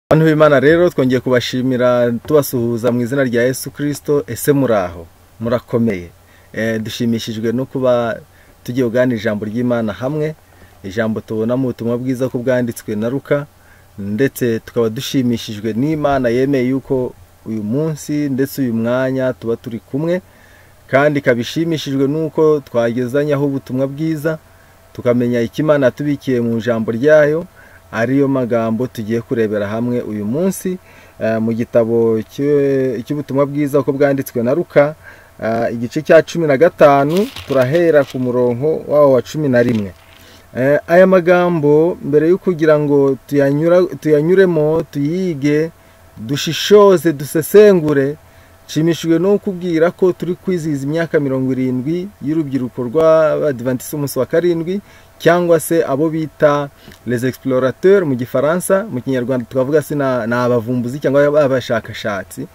Abantu b'Imana rero twongeye kubashimira tubasuhuza mu izina rya Yesu Kristo ese muraho murakomeye Eh, dushimishijwe no kuba tugiye kuganira ijambo ry'Imana hamwe ijambo tubonamo ubutumwa bwiza ko bwanditswe na Luka ndetse tukaba dushimishijwe n'Imana yemeye yuko uyu munsi ndetse uyu mwanya tuba turi kumwe kandi ikaba ishimishijwe n'uko twagezanyaho ubutumwa bwiza tukamenya icyo Imana yatubikiye mu ijambo ryayo ariyo magambo tugiye kurebera hamwe uyu munsi eh, mu gitabo cy'e- cy'ubutumwa bwiza uko bwanditswe na Luka eh, igice cya cumi na gatanu turahera ku murongo wawo wa cumi na rimwe Eh, aya magambo mbere yo kugira ngo tuyanyura- tuyanyuremo tuyige dushishoze dusesengure nshimishijwe no kukubwira ko turi kwizihiza imyaka mirongo irindwi y'urubyiruko rw'abadivantisiti umunsi wa karindwi cyangwa se abo bita les explorateurs mu gifaransa mu kinyarwanda tukavuga se na- ni abavumbuzi cyangwa abashakashatsi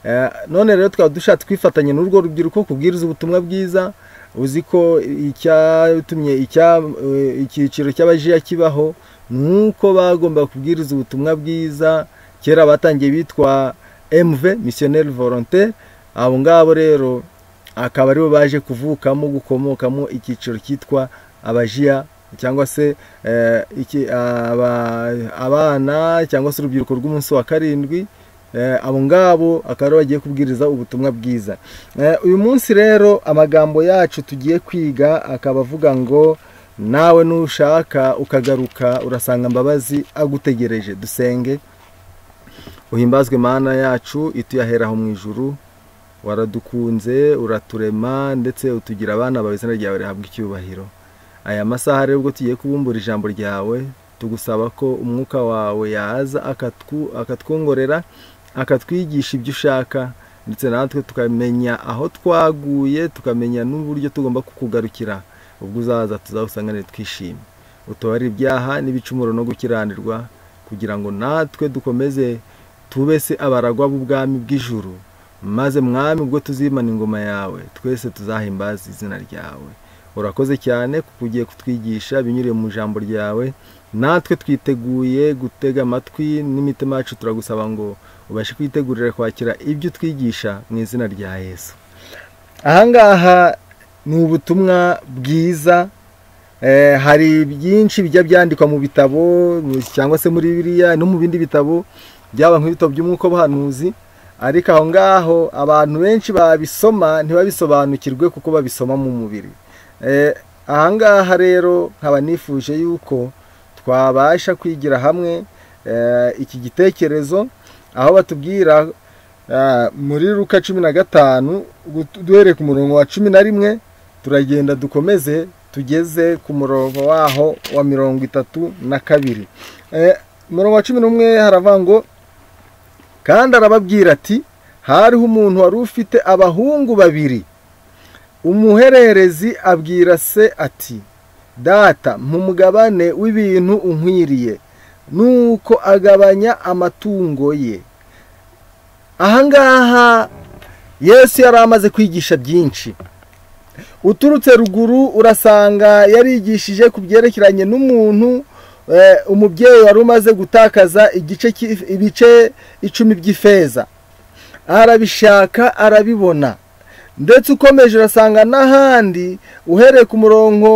Eh, none rero tukaba dushatse kwifatanya n'urwo rubyiruko kubwiriza ubutumwa bwiza uzi ko icyatumye icya- eh, icyiciro cy'abajiya kibaho ni uko bagomba kubwiriza ubutumwa bwiza kera batangiye bitwa mv missionnaire volontaire abo ngabo rero akaba aribo baje kuvukamo gukomokamo icyiciro cyitwa abajiya cyangwa se eh, iki- aba- abana cyangwa se urubyiruko rw'umunsi wa karindwi Eh, abo ngabo akaba aribo bagiye kubwiriza ubutumwa bwiza Eh, uyu munsi rero amagambo yacu tugiye kwiga akaba avuga ngo nawe nushaka ukagaruka urasanga mbabazi agutegereje dusenge uhimbazwe mana yacu ituyahera aho mu ijuru waradukunze uraturema ndetse utugira abana bawe izina ryawe rihabwa icyubahiro aya masaha rero ubwo tugiye kubumbura ijambo ryawe tugusaba ko umwuka wawe yaza akatwu- akatwongorera akatwigisha ibyo ushaka ndetse natwe tukamenya aho twaguye tukamenya n'uburyo tugomba kukugarukira ubwo uzaza tuzawusanganire twishimye utubare ibyaha n'ibicumuro no gukiranirwa kugira ngo natwe dukomeze tube se abaragwa b'ubwami bw'ijuru maze mwami ubwo tuzimana ingoma yawe twese tuzahimbaza izina ryawe urakoze cyane kuko ugiye kutwigisha binyuriye mu ijambo ryawe natwe twiteguye gutega amatwi n'imitima yacu turagusaba ngo ubashe kwitegurira kwakira ibyo utwigisha mu izina rya yesu ahangaha ni ubutumwa bwiza Eh, hari byinshi bijya byandikwa mu bitabo mu- cyangwa se muri biriya no mu bindi bitabo byaba nk'ibitabo by'umwuka w'ubuhanuzi ariko aho ngaho abantu benshi babisoma ntibabisobanukirwe kuko babisoma mu mubiri Eh, aha ngaha rero nkaba nifuje yuko twabasha kwigira hamwe eh, iki gitekerezo aho batubwira eh, muri ruka cumi na gatanu gut- duhereye ku murongo wa cumi na rimwe turagenda dukomeze tugeze ku murongo waho wa mirongo itatu na kabiri Eh, umurongo wa cumi n'umwe haravuga ngo kandi arababwira ati hariho umuntu wari ufite abahungu babiri umuhererezi abwira se ati data mumugabane w'ibintu unkwiriye nuko agabanya amatungo ye ahangaha yesu yari amaze kwigisha byinshi uturutse ruguru urasanga yarigishije ku byerekeranye n'umuntu eh, umubyeyi wari umaze gutakaza igice cy'i- ibice icumi by'ifeza arabishaka arabibona ndetse ukomeje urasanga n'ahandi uhereye ku murongo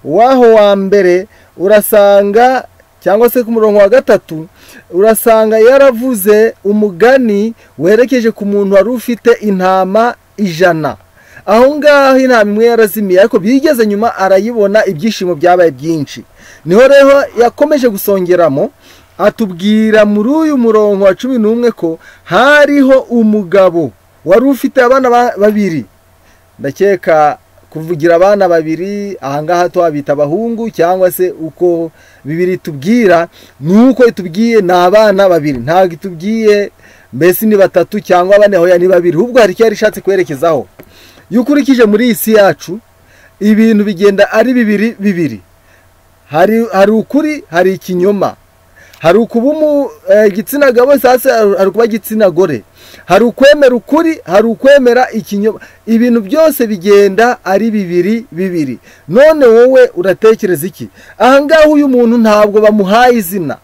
w'aho wa mbere urasanga cyangwa se ku murongo wa gatatu urasanga yaravuze umugani werekeje ku muntu wari ufite intama ijana aho ngaho intama imwe yarazimiye ariko bigeze nyuma arayibona ibyishimo byabaye byinshi niho rero yakomeje gusongeramo atubwira muri uyu murongo wa cumi n'umwe ko hariho umugabo wari ufite abana ba- babiri ndakeka kuvugira abana babiri ahangaha twabita abahungu cyangwa se uko bibiri tubwira ni uko itubwiye ni abana babiri ntabwo itubwiye mbese ni batatu cyangwa bane hoya ni babiri ahubwo hari icyo yari ishatse kwerekezaho iyo ukurikije muri iyi si yacu ibintu bigenda ari bibiri bibiri hari hari ukuri hari ikinyoma hari ukuba umu- eh, igitsina gabo sasa hari ukuba igitsina gore hari ukwemera ukuri hari ukwemera ikinyoma ibintu byose bigenda ari bibiri bibiri none wowe uratekereza iki aha ngaha uyu muntu ntabwo bamuhaye izina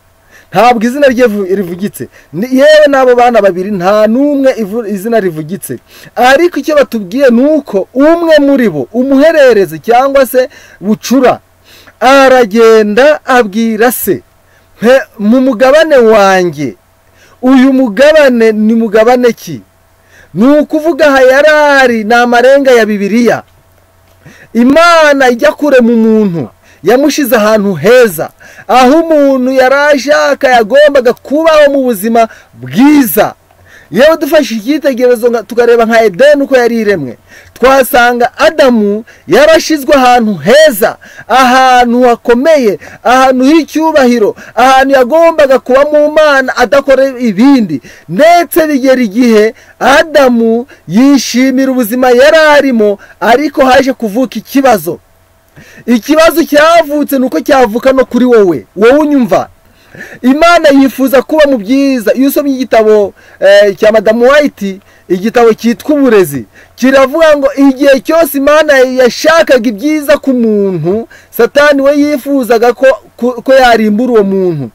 ntabwo izina rye vu- rivugitse Ni- yewe n'abo bana babiri nta n'umwe ivu- izina rivugitse ariko icyo batubwiye ni uko umwe muri bo umuhererezi cyangwa se bucura aragenda abwira se "Mpe- mu mugabane wanjye uyu mugabane ni mugabane ki ni ukuvuga aha yari ari ni amarenga ya bibiliya imana ijya kure mu muntu yamushize ahantu heza aho umuntu yari ashaka yagombaga kubaho mu buzima bwiza yewe dufashe icyitegererezo nga- tukareba nka edeni uko yari iremwe twasanga adamu yarashyizwe ahantu heza ahantu hakomeye ahantu h'icyubahiro ahantu yagombaga kuba mu mana adakora ibindi ndetse bigera igihe adamu yishimira ubuzima yari arimo ariko haje kuvuka ikibazo ikibazo cyavutse ni uko cyavuka no kuri wowe wowe unyumva imana yifuza kuba mu byiza iyo usomye igitabo eh, cya madamu wayiti igitabo cyitwa uburezi kiravuga ngo igihe cyose imana yashakaga ibyiza ku muntu satani we yifuzaga ko, ko, ko yarimbura uwo muntu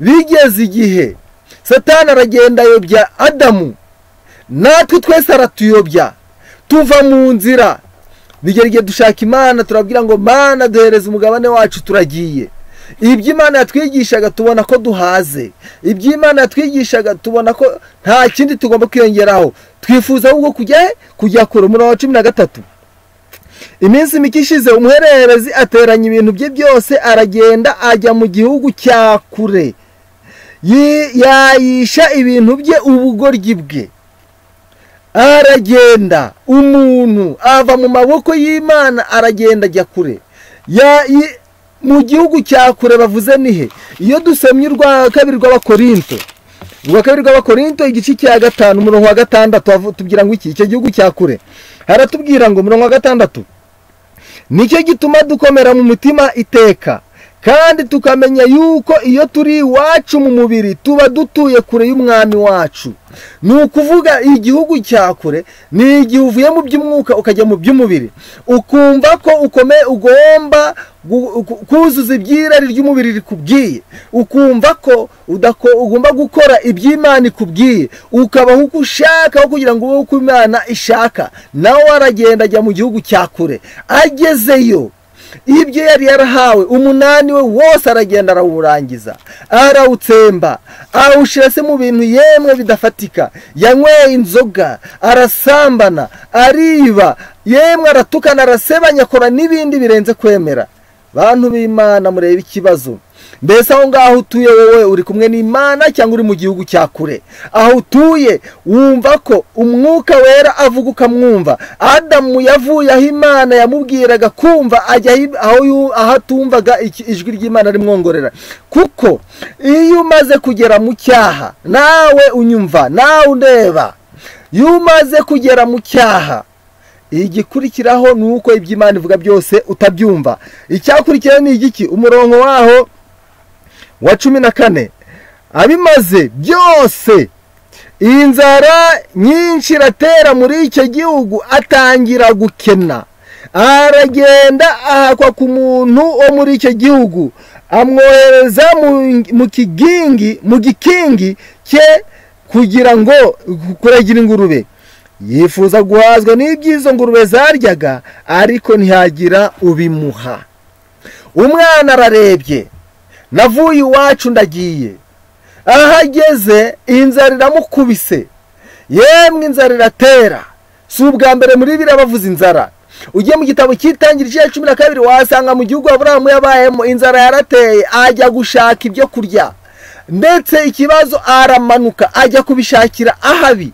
bigeze igihe satani aragenda ayobya adamu natwe twese aratuyobya tuva mu nzira bigera igihe dushaka imana turabwira ngo mana duhereze umugabane wacu turagiye ibyo imana yatwigishaga tubona ko duhaze ibyo imana yatwigishaga tubona ko nta kindi tugomba kwiyongeraho twifuza ahubwo kujya he? kujya kure umurongo wa cumi na gatatu iminsi mike ishize umuhererezi ateranya ibintu bye byose aragenda ajya mu gihugu cya kure Yi- yayisha ibintu bye ubugoryi bwe aragenda umuntu ava mu maboko y'imana aragenda ajya kure Ya- yi- mu gihugu cya kure bavuze ni he iyo dusomye urwa kabiri rw'abakorinto urwa kabiri rw'abakorinto igice cya gatanu umurongo wa gatandatu havu- tubwira ngo iki icyo gihugu cya kure haratubwira ngo umurongo wa gatandatu nicyo gituma dukomera mu mutima iteka kandi tukamenya yuko iyo turi iwacu mu mubiri tuba dutuye kure y'umwami wacu ni ukuvuga igihugu cya kure ni igihe uvuye mu by'umwuka ukajya mu by'umubiri ukumva ko ukome ugomba gu- gu- kuzuza ibyirari ry'umubiri rikubwiye ukumva ko udako, ugomba gukora iby'imana ikubwiye ukabaho uko ushaka aho kugira ngo ube uko imana ishaka nawe aragenda ajya mu gihugu cya kure agezeyo ibyo yari yarahawe umunani we wose aragenda arawurangiza arawutsemba awushyira se mu bintu yemwe bidafatika yanyweye inzoga arasambana ariba yemwe aratukana arasebanya akora n'ibindi birenze kwemera bantu b'imana murebe ikibazo mbese aho ngaho utuye wowe uri kumwe n'imana cyangwa uri mu gihugu cya kure aho utuye wumva ko umwuka wera avuga ukamwumva adamu yavuye aho imana yamubwiraga kumva ajya ahi- aho yu- aho atumvaga iki- ijwi ry'imana rimwongorera kuko iyo umaze kugera mu cyaha nawe unyumva nawe undeba iyo umaze kugera mu cyaha igikurikiraho ni uko ibyo imana ivuga byose utabyumva icyakurikiraho ni igiki umurongo waho wa cumi na kane abimaze byose inzara nyinshi iratera muri icyo gihugu atangira gukena aragenda ahakwa ku muntu wo muri icyo gihugu amwohereza mu- mu kigingi mu gikingi cye kugira ngo kuragira ingurube yifuza guhazwa n'ibyizo ngurube zaryaga ariko ntihagira ubimuha umwana ararebye navuye iwacu ndagiye aho ageze inzara iramukubise yemwe inzara iratera si ubwa mbere muri biriya bavuze inzara ugiye mu gitabo cy'itangira igice cumi na kabiri wasanga mu gihugu aburahamu yabayemo inzara yarateye ajya gushaka ibyo kurya ndetse ikibazo aramanuka ajya kubishakira ahabi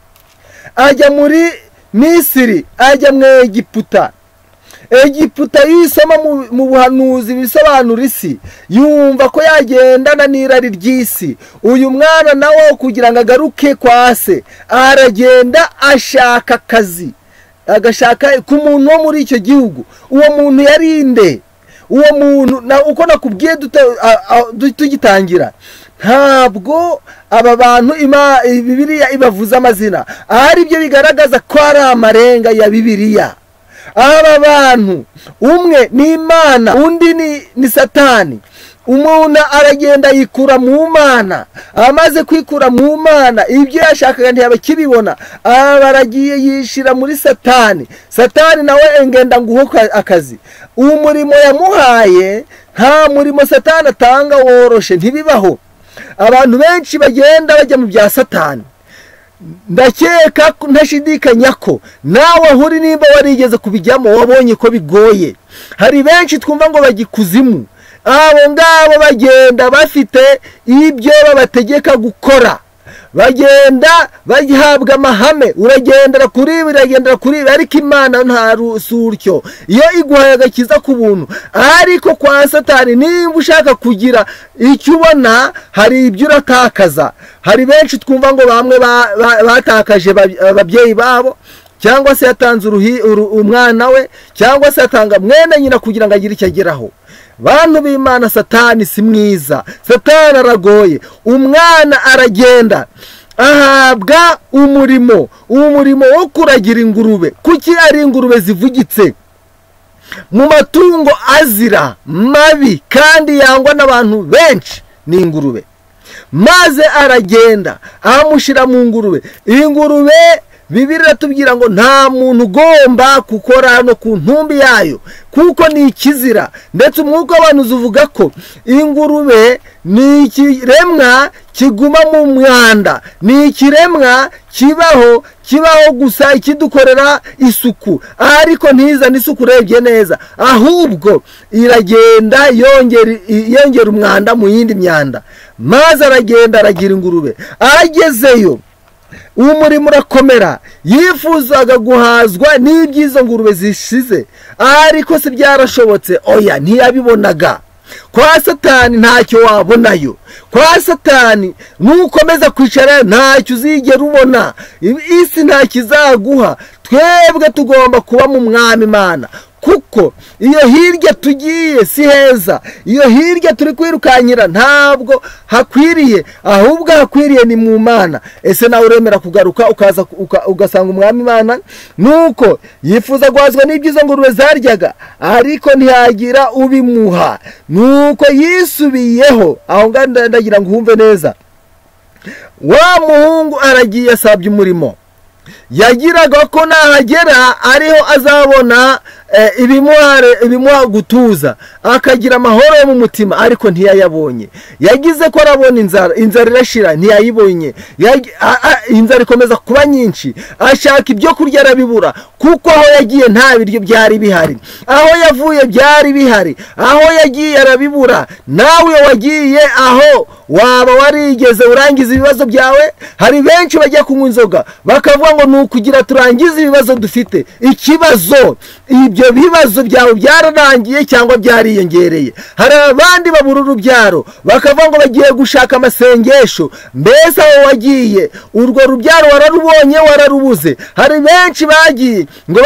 ajya muri misiri ajya mu egiputa egiputa yisoma mu- mu buhanuzi bisobanura isi yumva ko yagendana n'irari ry'isi uyu mwana nawe kugira ngo agaruke kwa se aragenda ashaka akazi agashaka ku muntu wo muri icyo gihugu uwo muntu yari nde uwo muntu na uko nakubwiye duta- a- a- du- tugitangira ntabwo aba bantu ima- bibiriya ibavuze amazina ari byo bigaragaza ko ari amarenga ya bibiriya aba bantu umwe ni imana undi ni, ni satani umuntu aragenda yikura mu mana amaze kwikura mu mana ibyo yashakaga ntiyabakibibona aba aragiye yishyira muri satani satani nawe engenda nguhe akazi umurimo yamuhaye nta murimo satani atanga woroshe ntibibaho abantu benshi bagenda bajya mu bya satani ndakeka ntashidikanya ko nawe ahuri nimba warigeze kubijyamo wabonye ko bigoye hari benshi twumva ngo bagikuzimu abo ngabo bagenda bafite ibyo babategeka gukora bagenda bahabwa amahame uragendera kuri ibi uragendera kuri ibi ariko imana nta rusutyo iyo iguhaye agakiza ku buntu ariko kwa satani nimba ushaka kugira icyo ubona hari ibyo uratakaza hari benshi twumva ngo bamwe batakaje ababyeyi babo cyangwa se yatanze umwana we cyangwa se yatanga mwene nyina kugira ngo agire icyo ageraho bantu b'imana satani si mwiza satani aragoye umwana aragenda ahabwa umurimo umurimo wo kuragira ingurube kuki ari ingurube zivugitse mu matungo azira mabi kandi yangwa n'abantu benshi ni ingurube maze aragenda amushyira mu ngurube ingurube bibiri iratubwira ngo nta muntu ugomba gukora hano ku ntumbi yayo kuko ni ikizira ndetse umwuka w'abantu uvuga ko ingurube ni ikiremwa kiguma mu mwanda ni ikiremwa kibaho kibaho gusa ikidukorera isuku ariko ntizane isuku urebye neza ahubwo iragenda yongera umwanda mu yindi myanda maze aragenda aragira ingurube agezeyo umurimo urakomera yifuzaga guhazwa n'iby'izo ngurube zishize ariko se byarashobotse oya ntiyabibonaga kwa satani ntacyo wabonayo kwa satani nukomeza kwicara ntacyo uzigera ubona isi ntacyo izaguha twebwe tugomba kuba mu mwami imana kuko iyo hirya tugiye si heza iyo hirya turi kwirukankira ntabwo hakwiriye ahubwo hakwiriye ni mu mana ese nawe uremera kugaruka ukaza ugasanga umwami imana nuko yifuza guhazwa n'ibyizo ngurube zaryaga ariko ntiyagira ubimuha nuko yisubiyeho aho ngaho ndagira ngo uhumve neza wa muhungu aragiye asabye umurimo yagiraga ko nahagera ariho azabona ibimuha gutuza akagira amahoro yo mu mutima ariko ntiyayabonye yagize ko arabona inzara inzara irashira ntiyayibonye inzara ikomeza kuba nyinshi ashaka ibyo kurya arabibura kuko aho yagiye nta biryo byari bihari aho yavuye byari bihari aho yagiye arabibura nawe wagiye aho waba warigeze urangiza ibibazo byawe hari benshi bajya kunywa inzoga bakavuga ngo ni ukugira turangize ibibazo dufite ikibazo ibyo bibazo byawe byararangiye cyangwa byariyongereye hari abandi babura urubyaro bakavuga ngo bagiye gushaka amasengesho mbese aho wagiye urwo rubyaro wararubonye wararubuze hari benshi bagiye ngo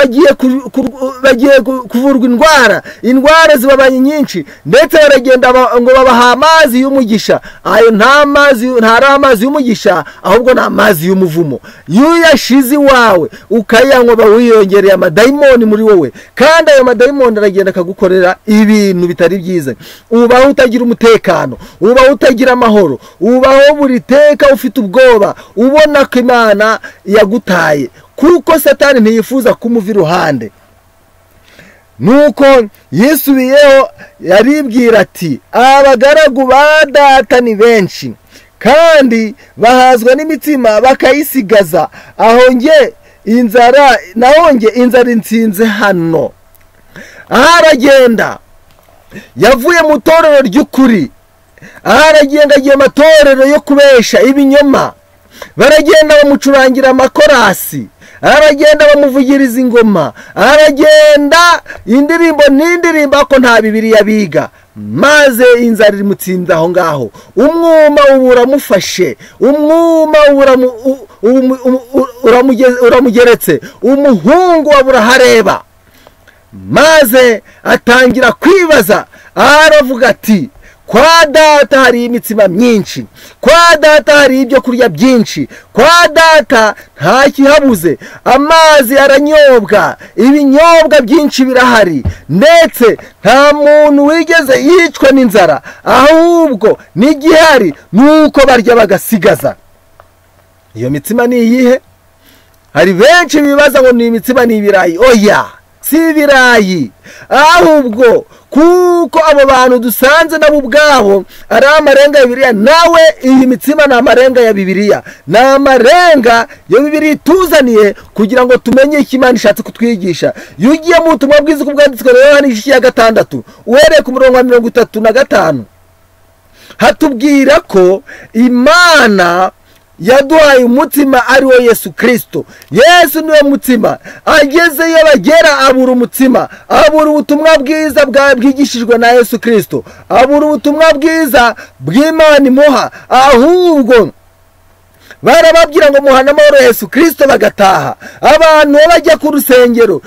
bagiye kuvurwa indwara indwara zibabaye nyinshi ndetse baragenda ngo babaha amazi y'umugisha ayo nta mazi ntari amazi y'umugisha ahubwo ni amazi y'umuvumo yuyashize iwawe ukayanywa wiyongereye amadayimoni muri wowe kandi ayo madayimoni aragenda akagukorera ibintu bitari byiza ubaho utagira umutekano ubaho utagira amahoro ubaho buri teka ufite ubwoba ubona ko imana yagutaye kuko satani ntiyifuza kumuva iruhande nuko yisubiyeho yaribwira ati abagaragu ba data ni benshi kandi bahazwa n'imitsima bakayisigaza aho nge inzara naho nge inzara insinze hano aha aragenda yavuye mu itorero ry'ukuri aha aragenda agiye amatorero yo kubesha ibinyoma baragenda bamucurangira amakorasi aragenda bamuvugiriza ingoma aragenda indirimbo n'indirimbo ko nta bibiri yabiga maze inzara imutsinda aho ngaho umwuma ubu uramufashe umwuma uramugeretse umuhungu wa burahareba maze atangira kwibaza aravuga ati kwa data hari imitsima myinshi kwa data hari ibyo kurya byinshi kwa data nta kihabuze amazi aranyobwa ibinyobwa byinshi birahari ndetse nta muntu wigeze yicwa n'inzara ahubwo n'igihari ni uko barya bagasigaza iyo mitsima ni iyihe hari benshi bibaza ngo ni imitsima ni ibirayi oya si ibirayi ahubwo kuko abo bantu dusanze nabo ubwabo ari amarenga ya bibiriya nawe iyi mitsima ni amarenga ya bibiriya ni amarenga ya bibiriya ituzaniye kugira ngo tumenye icyo imana ishatse kutwigisha iyo ugiye mu butumwa bwiza uko bwanditswe rero hano igice cya gatandatu uhereye ku murongo wa mirongo itatu na gatanu hatubwira ko imana yaduhaye umutima ari wo yesu kirisito yesu niwe mutima agezeyo bagera abura umutima abura ubutumwa bwiza bwigishijwe na yesu kirisito abura ubutumwa bwiza bw'imana imuha ahubwo barababwira ngo muhane amahoro yesu kirisito bagataha abantu bajya ku rusengero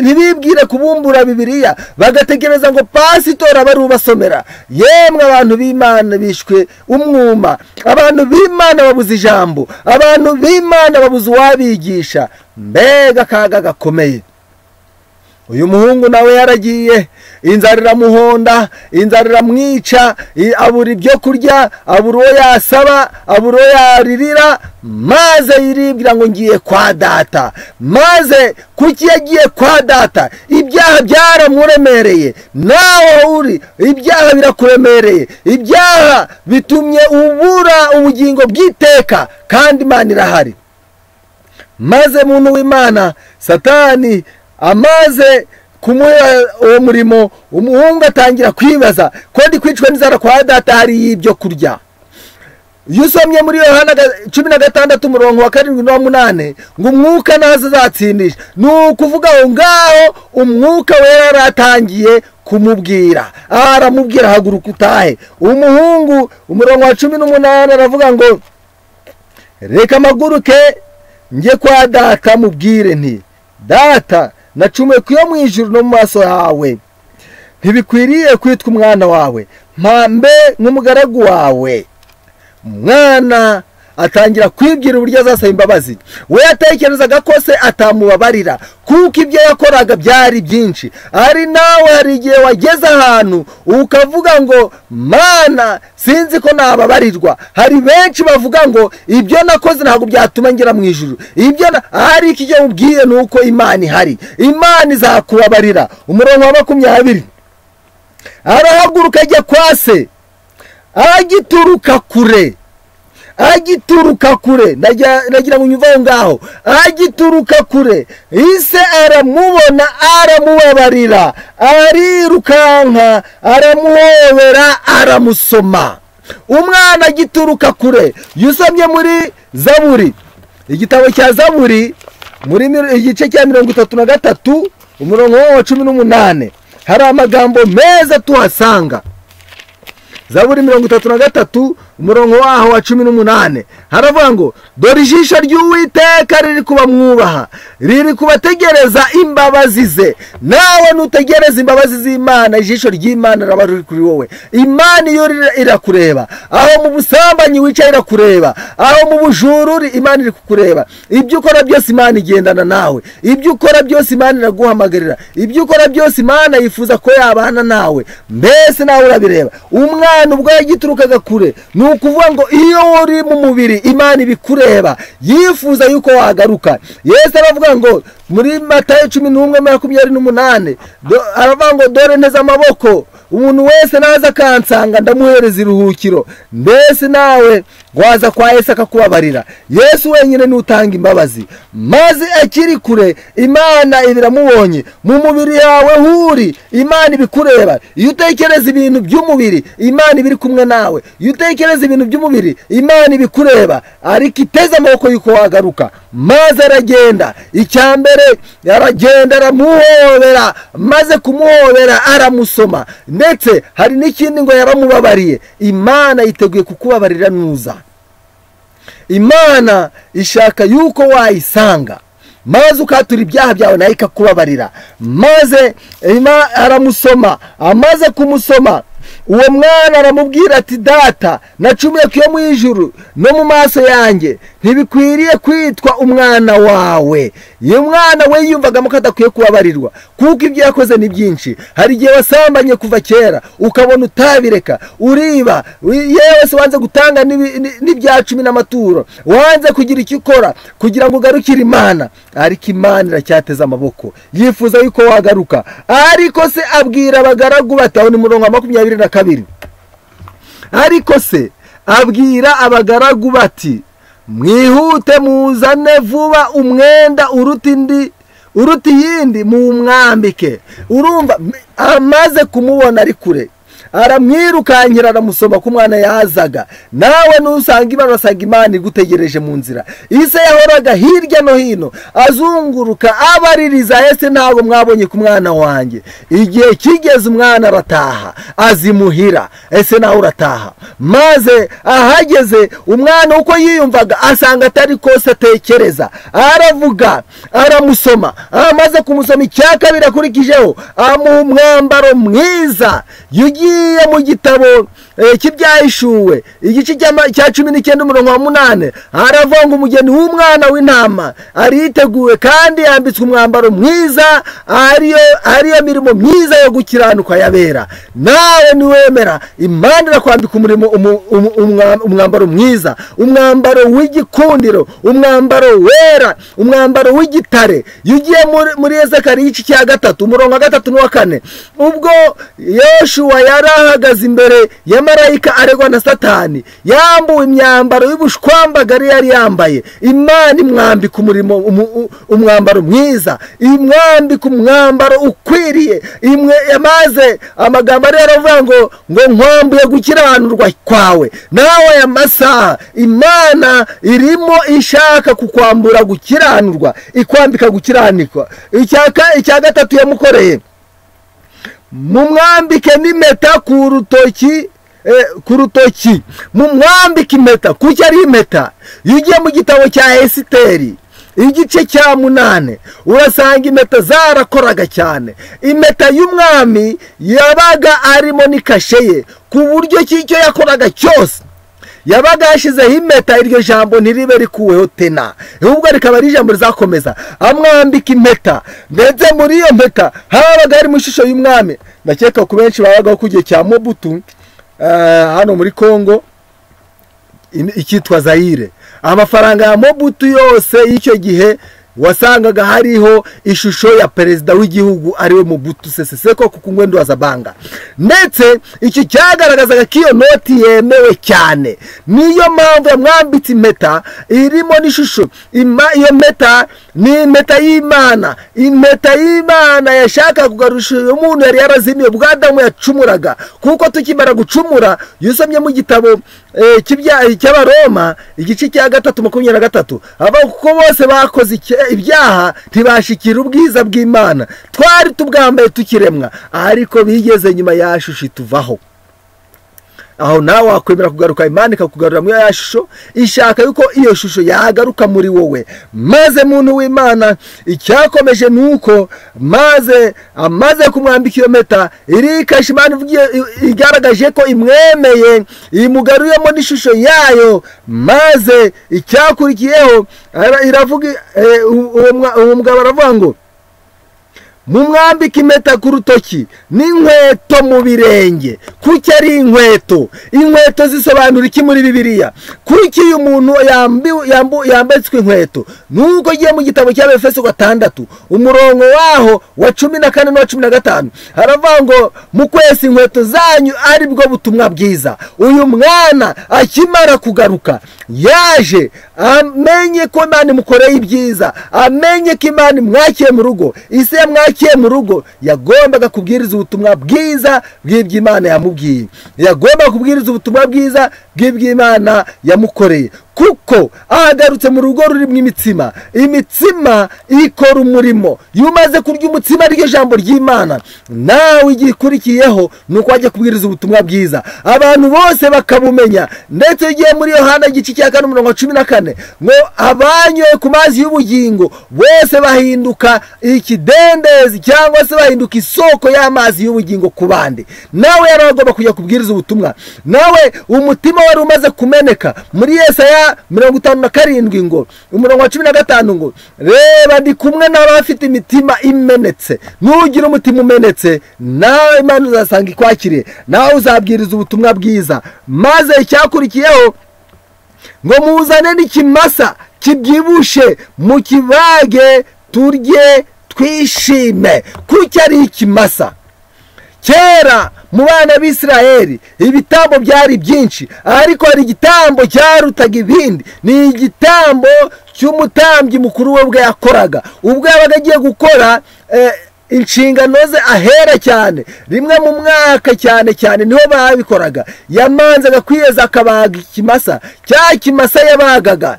ntibibwire kubumbura bibiriya bagategereza ngo pasitora barubasomera yemwe abantu b'imana bishwe umwuma abantu b'imana babuze ijambo abantu b'imana babuze uwabigisha mbega akaga gakomeye uyu muhungu nawe yaragiye inzara iramuhonda inzara iramwica abura ibyo kurya abura uwo yasaba abura uwo yaririra maze yiribwira ngo ngiye kwa data maze kuki yagiye kwa data ibyaha byaramuremereye nawe uri ibyaha birakuremereye ibyaha bitumye ubura ubugingo bw'iteka kandi imana irahari maze muntu w'imana satani amaze kumuha uwo murimo umuhungu atangira kwibaza ko ndi kwicwa n'inzara kwa data hariyo ibyo kurya iyo usomye muri yohana cumi na gatandatu umurongo wa karindwi n'umunani ngo umwuka nazo azatsindisha ni ukuvuga aho ngaho umwuka wera yaratangiye kumubwira aramubwira haguruka utahe umuhungu umurongo wa cumi n'umunani aravuga ngo reka amaguruke njye kwa data mubwire nti data nacumuye ku yo mu ijuru no mu maso yawe ntibikwiriye kwitwa umwana wawe mpambe nk'umugaragu wawe umwana atangira kwibwira uburyo azasaba imbabazi we yatekerezaga ko se atamubabarira kuko ibyo yakoraga byari byinshi ari nawe hari igihe wageze ahantu ukavuga ngo mana sinzi ko nababarirwa hari benshi bavuga ngo ibyo nakoze ntabwo byatuma ngera mu ijuru ibyo hari iki gihe mubwiye ni uko imana ihari imana izakubabarira umurongo wa makumyabiri arahaguruka ajya kwa se agituruka kure agituruka kure nagira ngo unyuve aho ngaho agituruka kure ise aramubona aramubabarira arirukanka aramuhobera aramusoma umwana agituruka kure yusomye muri zaburi igitabo cya zaburi muri igice cya mirongo itatu na gatatu umurongo wa cumi n'umunani hari amagambo meza tuhasanga zaburi mirongo itatu na gatatu umurongo waho wa cumi n'umunani haravuga ngo dore ijisho ry'uwiteka riri kubamwubaha riri kubategereza imbabazi ze nawe nutegereza imbabazi z'imana ijisho ry'imana raba riri kuri wowe imana iyo irakureba aho mu busambanyi wicaye irakureba aho mu bujururi imana iri kukureba ibyo ukora byose imana igendana nawe ibyo ukora byose imana iraguhamagarira ibyo ukora byose imana yifuza ko yabana nawe mbese nawe urabireba umwana ubwo yagiturukaga kure ni ukuvuga ngo iyo uri mu mubiri imana ibikureba yifuza yuko wagaruka yesu aravuga ngo muri matayo cumi n'umwe makumyabiri n'umunani aravuga ngo dore nteze amaboko umuntu wese naza akansanga ndamuhereza iruhukiro mbese nawe waza kwa yesu akakubabarira yesu wenyine ni utanga imbabazi maze akiri kure imana iba iramubonye mu mubiri yawe huri imana ibikureba iyo utekereza ibintu by'umubiri imana iba iri kumwe nawe iyo utekereza ibintu by'umubiri imana ibikureba ariko iteze amaboko y'uko wagaruka maze aragenda icya mbere aragenda aramuhobera maze kumuhobera aramusoma ndetse hari n'ikindi ngo yaramubabariye imana yiteguye kukubabarira nuza imana ishaka yuko wayisanga maze ukatura ibyaha byawe nayo ikakubabarira maze aramusoma amaze kumusoma uwo mwana aramubwira ati data nacumuye ku yo mu ijuru no mu maso yanjye ntibikwiriye kwitwa umwana wawe iyo umwana we yiyumvagamo ko adakwiye kubabarirwa kuko ibyo yakoze ni byinshi hari igihe wasambanye kuva kera ukabona utabireka uriba yewe se wanze gutanga n'ibi- ni- n'ibya cumi n'amaturo wanze kugira icyo ukora kugira ngo ugarukire imana ariko imana iracyateze amaboko yifuza yuko wagaruka ariko se abwira abagaragu batawe ni murongo wa makumyabiri na kabiri ariko se abwira abagaragu bati mwihute muzane vuba umwenda uruta indi uruta iyindi muwumwambike urumva m- amaze kumubona ari kure aramwirukankira aramusoma ku mwana yazaga nawe nusanga imana urasanga imana igutegereje mu nzira ise yahoraga hirya no hino azunguruka abaririza ese ntabwo mwabonye ku mwana wanjye igihe kigeze umwana arataha azimuhira ese nawe urataha maze ahageze umwana uko yiyumvaga asanga atari kose atekereza aravuga aramusoma amaze kumusoma icya kabiri akurikijeho amuha umwambaro mwiza yugiye mu gitabo eh, cy'ibyahishuwe igice cy'ama- cya cumi n'icyenda umurongo wa munani haravanga umugeni w'umwana w'intama ariteguwe kandi yambitswe umwambaro mwiza ariyo ariyo mirimo myiza yo gukiranuka yabera nawe niwemera imana irakwambika umurimo umu- umu- umwa- umwambaro mwiza umwambaro w'igikundiro umwambaro wera umwambaro w'igitare iyo ugiye muri- muri ezekariya igice cya gatatu umurongo wa gatatu n'uwa kane ubwo yoshuwa yari ahagaze imbere ya marayika aregwa na satani yambuwe imyambaro y'ubushwambagari yari yambaye imana imwambika umurimo umu- u- umwambaro mwiza imwambika umwambaro ukwiriye imwe yamaze amagambo ari yaravuga ngo ngo nkwambuye gukiranurwa kwawe nawe aya masaha imana irimo ishaka kukwambura gukiranurwa ikwambika gukiranikwa Icya ka- icya gatatu yamukoreye mumwambike n'impeta ku rutoki eh, ku rutoki mumwambike impeta kuki ari impeta iyo ugiye mu gitabo cya esiteri igice cya munane urasanga impeta zarakoraga cyane impeta y'umwami yabaga arimo n'ikashe ye ku buryo cy'icyo yakoraga cyose yabaga yashyizeho impeta iryo jambo ntiribe rikuweho tena ahubwo rikaba ari ijambo rizakomeza amwambika impeta ndetse muri iyo mpeta habaga harimo ishusho y'umwami ndakeka ku benshi babagaho ku gihe cya mobutu eh, hano muri congo in- icyitwa zayire amafaranga ya mobutu yose y'icyo gihe wasangaga hariho ishusho ya perezida w'igihugu ariwe mobutu sese seko ku ngwendo wa zabanga ndetse iki cyagaragazaga ko iyo noti yemewe cyane niyo mpamvu yamwambitse impeta irimo n'ishusho Ima- iyo mpeta ni impeta y'imana impeta y'imana yashaka kugarusha uyu muntu yari yarazimiye ubwo adamu yacumuraga kuko tukimara gucumura iyo usomye mu gitabo eh, cy'ibya- cy'abaroma igice cya gatatu makumyabiri na gatatu avuga kuko bose bakoze icya- ibyaha ntibashikira ubwiza bw'imana twari tubwambaye tukiremwa ariko bigeze nyuma ya shusho ituvaho aho nawe wakwemera kugaruka imana ikakugarura muri ya shusho ishaka yuko iyo shusho yagaruka muri wowe maze muntu w'imana icyakomeje ni uko maze amaze kumwambika iyo mpeta irikasha imana ivugiye- i- igaragaje ko imwemeye imugaruyemo n'ishusho yayo maze icyakurikiyeho ara- iravuga eh, u- uwo mwa- uwo mugabo aravuga ngo mumwambike impeta ku rutoki n'inkweto mu birenge kuki ari inkweto inkweto zisobanura iki muri bibiliya kuki iyo umuntu yambiwe- yambu- yambitswe inkweto nuko ugiye mu gitabo cya befeso gatandatu umurongo waho wa cumi na kane n'uwa cumi na gatanu haravuga ngo mu kwesa inkweto zanyu ari bwo butumwa bwiza uyu mwana akimara kugaruka yaje amenye ko imana imukoreye ibyiza amenye ko imana imwakiye mu rugo isi yamwakiye mu rugo yagombaga kubwiriza ubutumwa bwiza bw'ibyo imana yamubwiye yagombaga kubwiriza ubutumwa bwiza bw'ibyo imana yamukoreye kuko ahagarutse mu rugo rurimo imitsima imitsima ikora umurimo iyo umaze kurya umutsima aryo jambo ry'imana nawe igihe ikurikiyeho ni uko wajya kubwiriza ubutumwa bwiza abantu bose bakabumenya ndetse ugiye muri yohana igice cya kane umurongo wa cumi na kane ngo abanyoye ku mazi y'ubugingo bose bahinduka ikidendezi cyangwa se bahinduka isoko y'amazi y'ubugingo ku bandi nawe yari agomba kujya kubwiriza ubutumwa nawe umutima wari umaze kumeneka muri yesaya mirongo itanu na karindwi ngo umurongo wa cumi na gatanu ngo reba ndi kumwe n'abafite imitima imenetse nugira umutima umenetse nawe imana uzasanga ikwakiriye nawe uzabwiriza ubutumwa bwiza maze icyakurikiyeho ngo muzane n'ikimasa kibyibushe mukibage turye twishime kuko ari ikimasa kera mu bana b'isiraheli ibitambo byari byinshi ariko hari igitambo cyarutaga ibindi ni igitambo cy'umutambyi mukuru we ubwo yakoraga ubwo yabaga agiye gukora inshingano ze ahera cyane rimwe mu mwaka cyane cyane niho babikoraga yamanzaga kwiyeza akabaga ikimasa cya kimasa yabagaga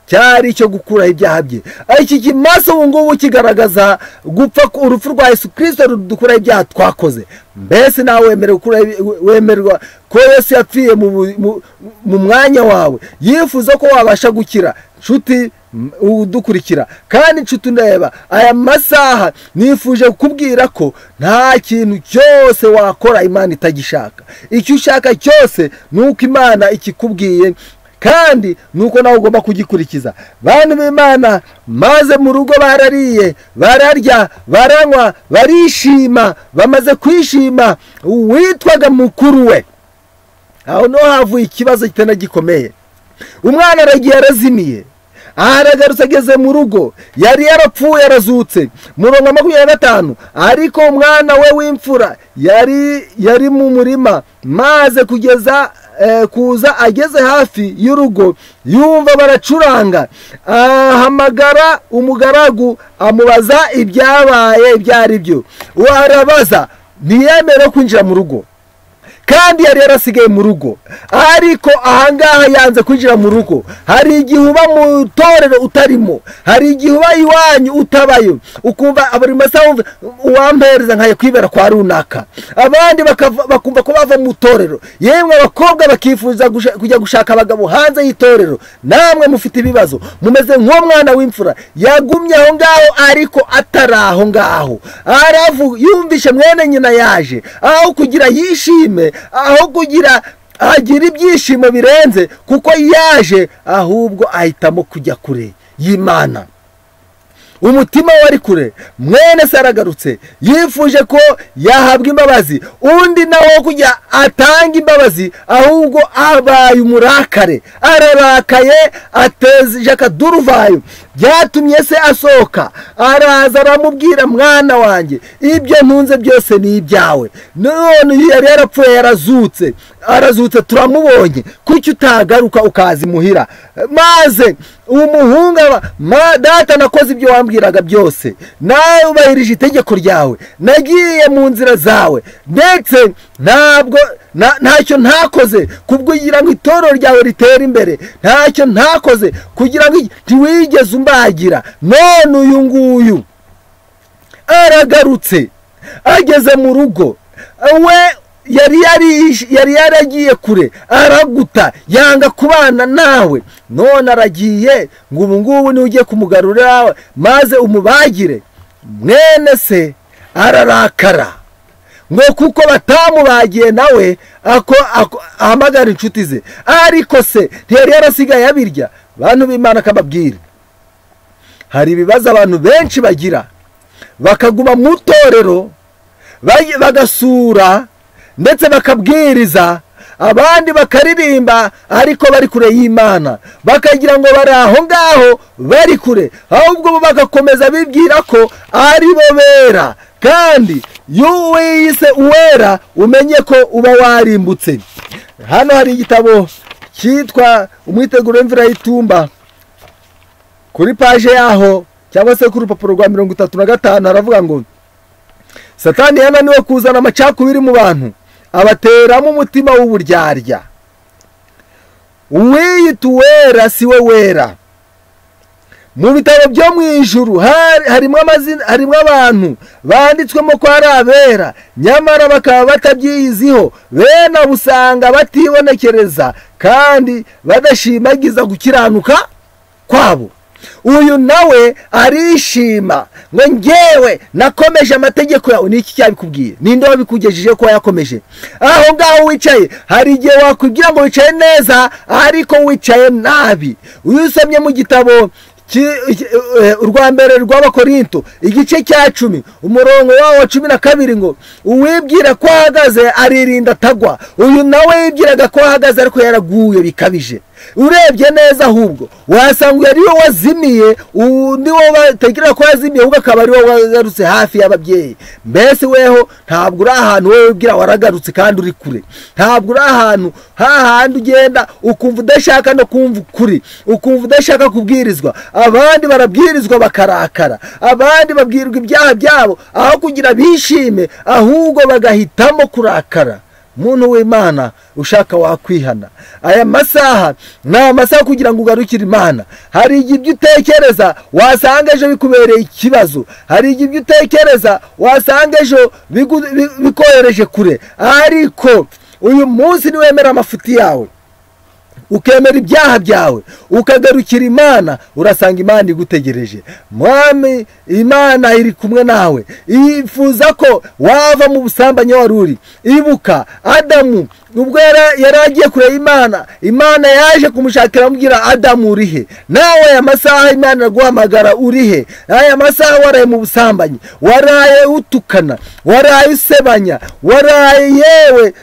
cyari icyo gukuraho ibyaha bye iki kimasa ubu ngubu kigaragaza gupfa urupfu rwa Yesu kirisito rudukuraho ibyaha twakoze mbese nawe wemerwa ko Yesu yapfiye mu mwanya wawe yifuza ko wabasha gukira nshuti udukurikira kandi nshuti ureba aya masaha nifuje kukubwira ko nta kintu cyose wakora imana itagishaka icyo ushaka cyose ni uko imana ikikubwiye kandi ni uko nawe ugomba kugikurikiza bantu b'imana maze mu rugo barariye bararya baranywa barishima bamaze kwishima uwitwaga mukuru we aho niho havuye ikibazo kitana gikomeye umwana aragiye arazimiye aragarutse ageze mu rugo yari yarapfuye arazutse murongo makumyabiri na gatanu ariko umwana we w'imfura yari yari mu murima maze kugeza kuza ageze hafi y'urugo yumva baracuranga ahamagara umugaragu amubaza ibyabaye ibyo ari byo warabaza ntiyemere kwinjira mu rugo kandi yari yarasigaye mu rugo ariko ahangaha yanze kwinjira mu rugo hari igihe uba mu itorero utarimo hari igihe uba iwanyu utabayo ukumva buri masaha wumva uwampereza nkaye kwibera kwa runaka abandi bakumva ko bava mu itorero yemwe abakobwa bakifuza kujya gushaka abagabo hanze y'itorero namwe mufite ibibazo mumeze nk'umwana w'imfura yagumye aho ngaho ariko atari aho ngaho aravu yumvishe mwene nyina yaje aho kugira yishime aho kugira agira ibyishimo birenze kuko yaje ahubwo ahitamo kujya kure y'imana umutima we ari kure mwene se aragarutse yifuje ko yahabwa imbabazi undi nawe wo kujya atanga imbabazi ahubwo abaye umurakare ararakaye ateje akaduruvayo byatumye se asohoka araza aramubwira mwana wanjye ibyo ntunze byose ni ibyawe none yari yarapfuye yarazutse arazutse turamubonye kuki utagaruka ukaza imuhira maze umuhungu aba data nakoze ibyo wambwiraga byose nawe ubahirije itegeko ryawe nagiye mu nzira zawe ndetse ntabwo ntacyo ntakoze kugira ngo itorero ryawe ritere imbere ntacyo ntakoze kugira ngo ntiwigeze umbagira none uyu nguyu aragarutse ageze mu rugo we yari yaragiye kure araguta yanga kubana nawe none aragiye ngo ubu ngubu niwe ugiye kumugarura maze umubagire mwene se ararakara ngo kuko batamubagiye nawe ahamagara inshuti ze ariko se ntiyari yarasigaye abirya bantu b'imana akababwira hari ibibazo abantu benshi bagira bakaguma mu itorero bagasura ndetse bakabwiriza abandi bakaririmba ariko bari kure y'imana bakagira ngo bari aho ngaho bari kure ahubwo bo bagakomeza bibwira ko ari bo bera kandi iyo wiyise uwera umenye ko uba warimbutse hano hari igitabo cyitwa umwiteguro w'imvura y'itumba kuri paje yaho cyangwa se ku rupapuro rwa mirongo itatu na gatanu haravuga ngo satani yananiwe kuzana amacakubiri mu bantu abateramo umutima w'uburyarya uwiyita uwera si we wera mu bitabo byo mu ijuru hari- harimo amazina harimo abantu banditswemo ko ari abera nyamara bakaba batabyiyiziho bene abo usanga batibonekereza kandi badashimagiza gukiranuka kwabo uyu nawe arishima ngo ngewe nakomeje amategeko yawe niki cyabikubwiye ninde wabikugejeje ko yakomeje aho ngaho wicaye hari igihe wakwibwira ngo wicaye neza ariko wicaye nabi uyu usomye mu gitabo ki- ki- eh, urwa mbere rw'abakorinto igice cya cumi umurongo wawo wa cumi na kabiri ngo uwibwira ko ahagaze aririnda atagwa uyu nawe yibwiraga ko ahagaze ariko yaraguye bikabije urebye neza ahubwo wasanga uyu ari we wazimiye undi wo batekereza ko yazimiye ahubwo akaba ari wowe wagarutse hafi y'ababyeyi mbese weho ntabwo uri ahantu wowe wibwira waragarutse kandi uri kure ntabwo uri ahantu hahandi ugenda ukumva udashaka no kumva ukuri ukumva udashaka kubwirizwa abandi barabwirizwa bakarakara abandi babwirwa ibyaha byabo aho kugira bishime ahubwo bagahitamo kurakara muntu w'imana ushaka wakwihana aya masaha ni amasaha kugira ngo ugarukire imana hari igihe ibyo utekereza wasanga ejo bikubereye ikibazo hari igihe ibyo utekereza wasanga ejo bigu- bi- bikohereje kure ariko uyu munsi niwemera amafuti yawe ukemera ibyaha byawe ukagarukira imana urasanga imana igutegereje mwami imana iri kumwe nawe yifuza ko wava mu busambanyi wari uri ibuka adamu ubwo yara- yari agiye kureba imana imana yaje kumushakira amubwira adamu uri he nawe aya masaha imana iraguhamagara uri he aya masaha waraye mu busambanyi waraye utukana waraye usebanya waraye yewe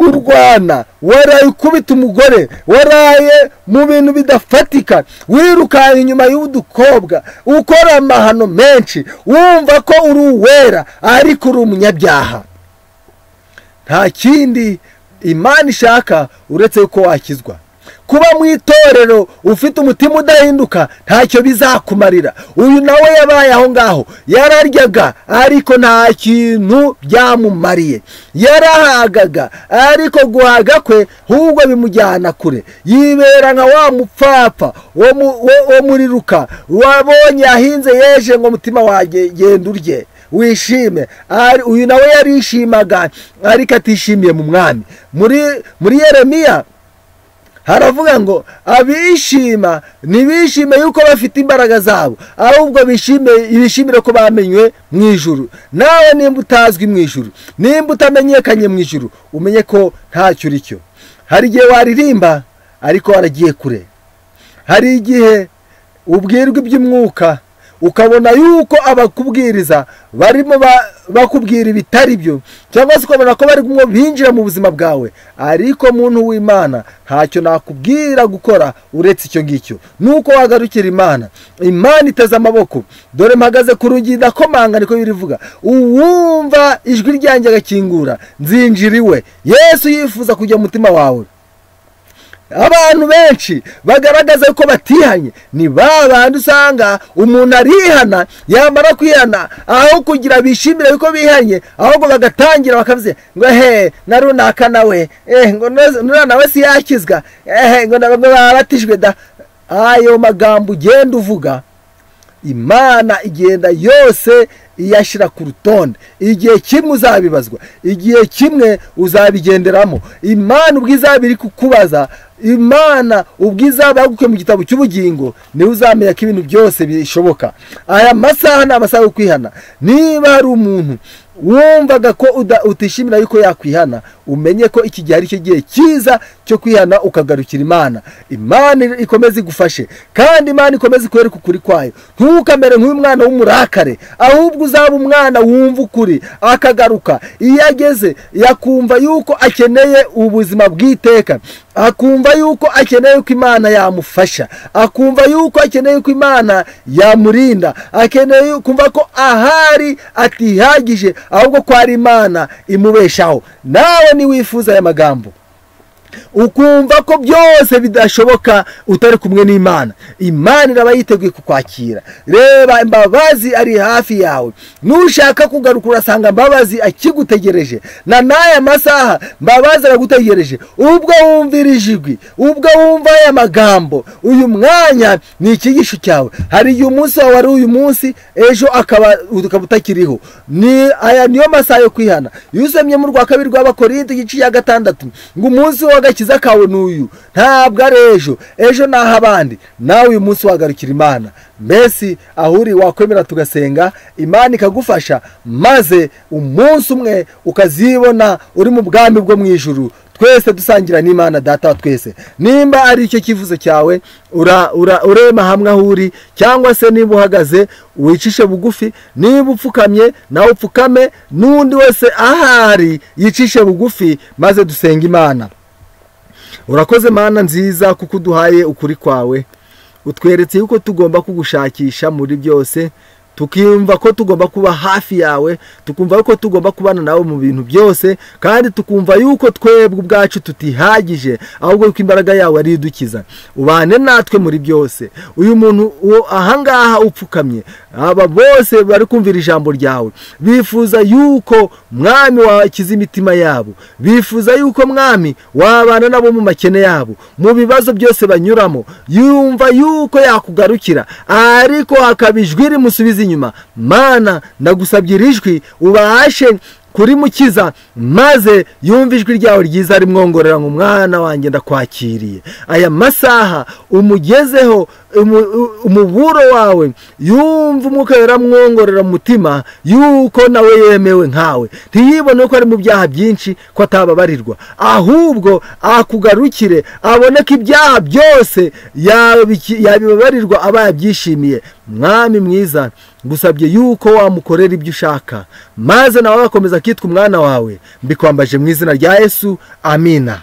urwana waraye ukubita umugore waraye mu bintu bidafatika wirukanka inyuma y'udukobwa ukora amahano menshi wumva ko uri uwera ariko uri umunyabyaha nta kindi imana ishaka uretse yuko wakizwa kuba mu itorero ufite umutima udahinduka ntacyo bizakumarira uyu nawe yabaye aho ngaho yararyaga ariko nta kintu byamumariye yarahagaga ariko guhaga kwe ahubwo bimujyana kure yibera nka wa mupfapfa wo mu- wo- wo muriruka wabonye yahinze yeje ngo mutima wanjye genda urye wishime Ari- uyu nawe yarishimaga ariko atishimiye mu mwami muri muri yeremiya haravuga ngo abishima ntibishime yuko bafite imbaraga zabo ahubwo bishime bishimire ko bamenywe mu ijuru nawe nimba utazwi mu ijuru nimba utamenyekanye mu ijuru umenye ko ntacyo uri cyo hari igihe waririmba ariko waragiye kure hari igihe ubwirwa iby'umwuka ukabona yuko abakubwiriza barimo ba- bakubwira ibitari byo cyangwa se ukabona ko barimo binjira mu buzima bwawe ariko muntu w'imana ntacyo nakubwira gukora uretse icyo ngicyo nuko wagarukira imana imana iteze amaboko dore mpagaze ku rugi ndakomanga niko birivuga uwumva ijwi ryanjye agakingura nzinjira iwe yesu yifuza kujya mu mutima wawe abantu benshi bagaragaza ko batihanye ni ba bandi usanga umuntu arihana yamara kwihana aho kugira bishimire yuko bihanye ahubwo bagatangira bakavuze ngo he na runaka nawe eh, ngo na- nuriya nawe si yakizwa ehe ngo na bamwe babatijwe da ayo magambo ugenda uvuga imana igenda yose iyashyira ku rutonde igihe kimwe uzabibazwa igihe kimwe uzabigenderamo imana ubwo izaba iri kukubaza imana ubwo izaba yagukuye mu gitabo cy'ubugingo niwe uzamenya ko ibintu byose bishoboka aya masaha ni amasaha yo kwihana niba hari umuntu wumvaga ko uda- utishimira yuko yakwihana umenye ko iki gihe ari cyo gihe cyiza cyo kwihana ukagarukira imana imana ikomeze igufashe kandi imana ikomeze ikwereke ukuri kwayo ntukamere nk'uyu mwana w'umurakare ahubwo uzaba umwana wumva ukuri akagaruka iyo ageze yakumva yuko akeneye ubuzima bw'iteka akumva yuko akeneye ko imana yamufasha akumva yuko akeneye ko imana yamurinda akeneye kumva ko ahari atihagije ahubwo ko ari imana imubeshaho nawe niwifuza aya magambo ukumva ko byose bidashoboka utari kumwe n'imana imana iraba yiteguye kukwakira reba imbabazi ari hafi yawe nushaka kugaruka urasanga mbabazi akigutegereje na n'aya masaha mbabazi aragutegereje ubwo wumvirije ijwi ubwo wumva aya magambo uyu mwanya ni icyigisho cyawe hari igihe umunsi wawe ari uyu munsi ejo akaba ukaba utakiriho ni aya niyo masaha yo kwihana iyo usomye mu rwa kabiri rw'abakorinto igice cya gatandatu ngo umunsi w'agakiza kawe ni uyu ntabwo ari ejo ejo ni ah'abandi nawe uyu munsi wagarukira imana mbese aho uri wakwemera tugasenga imana ikagufasha maze umunsi umwe ukazibona uri mu bwami bwo mu ijuru twese dusangira n'imana data wa twese nimba ari icyo cyifuzo cyawe ura- ura- urema hamwe aho uri cyangwa se niba uhagaze wicishe bugufi niba upfukamye nawe upfukame n'undi wese ahari yicishe bugufi maze dusenga imana urakoze mana nziza kuko uduhaye ukuri kwawe utweretse yuko tugomba kugushakisha muri byose tukiyumva ko tugomba kuba hafi yawe tukumva yuko tugomba kubana nawe mu bintu byose kandi tukumva yuko twebwe ubwacu tutihagije ahubwo yuko imbaraga yawe ari idukiza ubane natwe muri byose uyu muntu uwo ahangaha upfukamye aba bose bari kumvira ijambo ryawe bifuza yuko mwami wakiza imitima yabo bifuza yuko mwami wabana nabo mu makene yabo mu bibazo byose banyuramo yumva yuko yakugarukira ariko hakaba ijwi rimusubiza inyuma mana ndagusabye iri jwi ubashe kuri mukiza maze yumva ijwi ryawe ryiza rimwongorera ngo mwana wanjye ndakwakiriye aya masaha umugezeho umu- u- umuburo wawe yumva umwuka yaramwongorera mu mutima yuko nawe yemewe nkawe ntiyibone ko ari mu byaha byinshi ko atababarirwa ahubwo akugarukire abone ko ibyaha byose yabiki- yabibabarirwa aba yabyishimiye mwami mwiza ngusabye yuko wamukorera ibyo ushaka maze nawe agakomeza kitwa umwana wawe mbikwambaje mu izina rya yesu amina